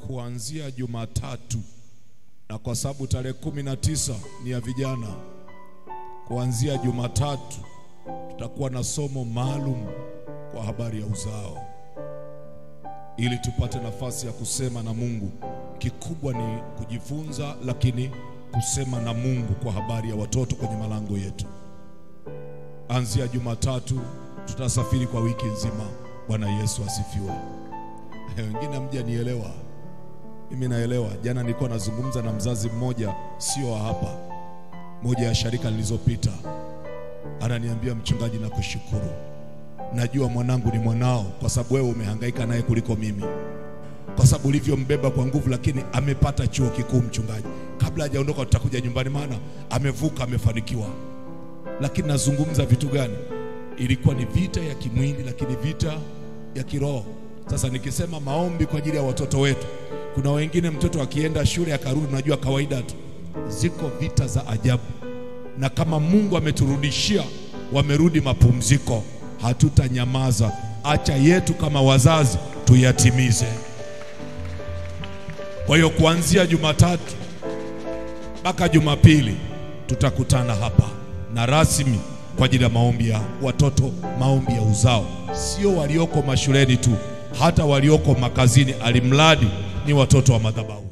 kuanzia Jumatatu, na kwa sababu tarehe kumi na tisa ni ya vijana, kuanzia Jumatatu tutakuwa na somo maalum kwa habari ya uzao, ili tupate nafasi ya kusema na Mungu. Kikubwa ni kujifunza, lakini kusema na Mungu kwa habari ya watoto kwenye malango yetu. Anzia Jumatatu tutasafiri kwa wiki nzima. Bwana Yesu asifiwe. Wengine hamjanielewa, mimi naelewa. Jana nilikuwa nazungumza na mzazi mmoja, sio wa hapa, moja ya sharika nilizopita, ananiambia mchungaji, nakushukuru, najua mwanangu ni mwanao kwa sababu wewe umehangaika naye kuliko mimi, kwa sababu ulivyombeba kwa nguvu, lakini amepata chuo kikuu mchungaji. Kabla hajaondoka tutakuja nyumbani, maana amevuka, amefanikiwa. Lakini nazungumza vitu gani? Ilikuwa ni vita ya kimwili, lakini vita ya kiroho. Sasa nikisema maombi kwa ajili ya watoto wetu, kuna wengine mtoto akienda shule akarudi, unajua kawaida tu, ziko vita za ajabu, na kama Mungu ameturudishia, wamerudi mapumziko, hatutanyamaza. Acha yetu kama wazazi tuyatimize. Kwa hiyo kuanzia Jumatatu mpaka Jumapili tutakutana hapa na rasmi kwa ajili ya maombi ya watoto, maombi ya uzao, sio walioko mashuleni tu, hata walioko makazini, alimradi ni watoto wa madhabahu.